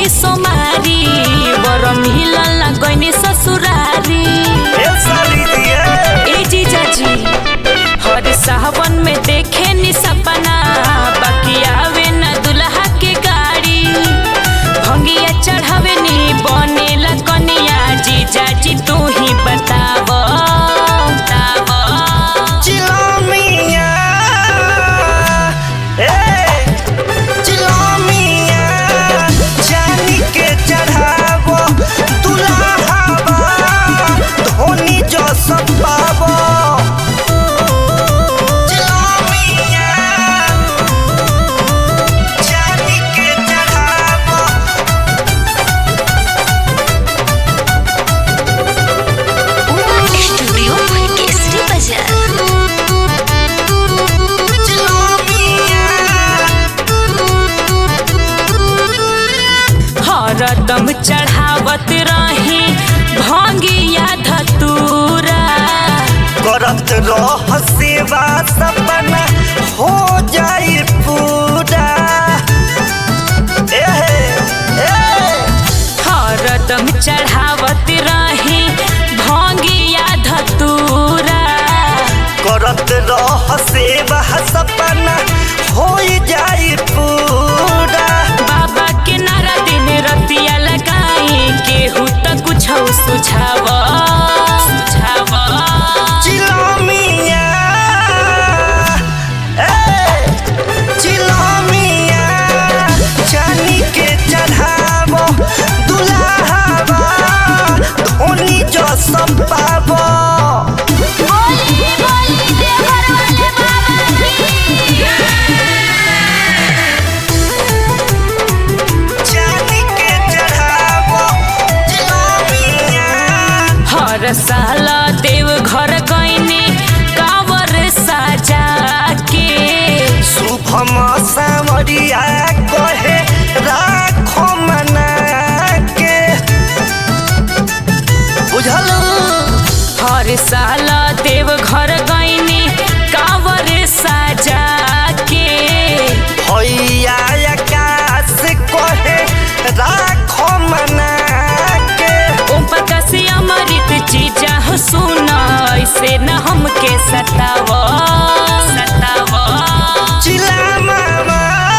भूखी सोमारी बर मिलल गईनी ससुरारी ए साली दिए ए जीजा जी हर सावन में देखे नी सपना बाकी आवे न दुल्हा के गाड़ी भंगिया चढ़ावे नी बनेला कनिया जीजा जी तू ही बताव बताव चिलामिया ए चिलामिया जानी के चढ़ावो दुल्हावा धोनी जो सब पावो चिलामिया जानी के चढ़ावो स्टूडियो केसरी बाजार हरदम चढ़ावत रही भंगिया धतूरा करत रह सेवा सपना हो जाई पूरा एहे, ए, हरदम चढ़ावत रही भंगिया धतूरा करत रह सेवा सपना हो जाई पूरा बाबा के नारा दिन रतिया लगाई केहू त कुछ सुझाव सुझाव चिलामिया ए, चिलामिया चानी के चढ़ावो दुल्हावा धोनी जो सब पावो चानी के चढ़ावो चिलामिया हर साल देव घर गईनी कावर साजा के शुभम सावरिया कहे राखो मना के बुझल हर साल देव घर गईनी कावर साजा के भैया आकाश कहे राखो मना के ओम प्रकाश अमृत चीजा हो सुन ऐसे न हमके सताव सताव चिला मामा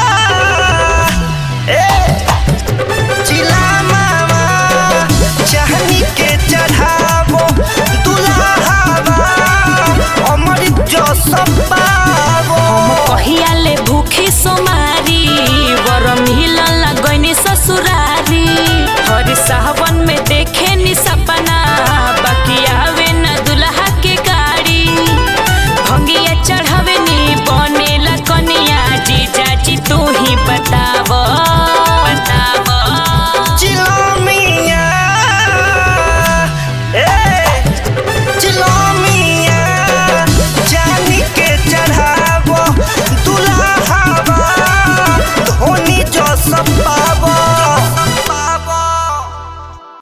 ए चिला मामा चाहनी के चढ़ावो दुल्हावा अमृत जो सब पावो कहिया ले भूखी सोमारी बर मिलल गईनी ससुरा